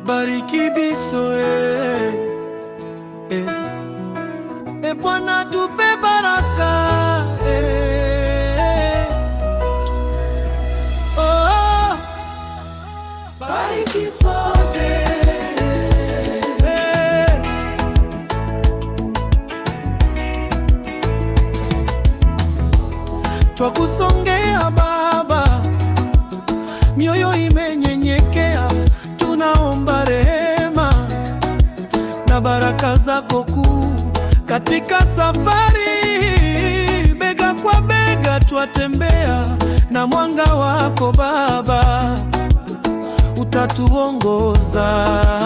bariki biso eh. Eh. E Bwana tupe baraka eh. Oh, bariki sote eh. Twakusongea Baba, mioyo imenyenyekea, tunaomba rehema na baraka zako kuu katika safari, bega kwa bega twatembea na mwanga wako Baba, utatuongoza.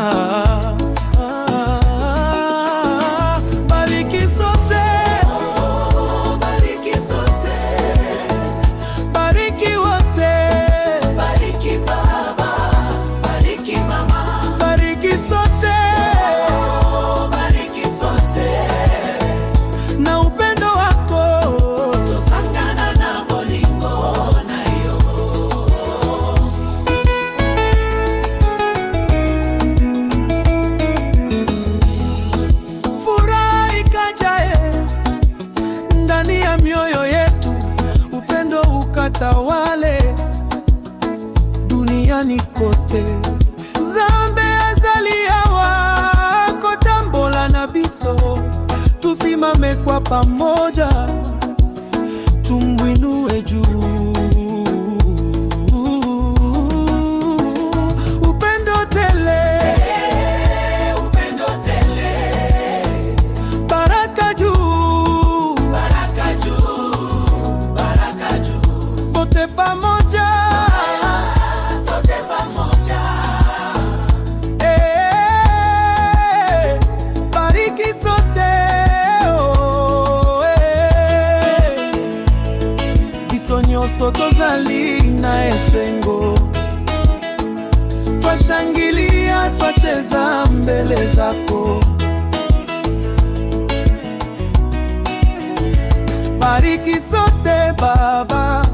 Bariki sote, bariki sote, bariki wote, bariki baba, bariki mama, bariki sote, bariki sote na upendo wako tusangana na bolingo na yo furaha ikajae ndani ya mioyo yetu, upendo ukatawale duniani kote. Zambe azalia wako tambola na biso, tusimame kwa pamoja, tumwinue juu. Upendo tele, upendo tele baraka juu, baraka juu, baraka juu, sote pamoja, sote pamoja. Eh, bariki sote, oh, eh. biso nyonso tozali na esengo twashangilia twacheza mbele zako bariki sote Baba,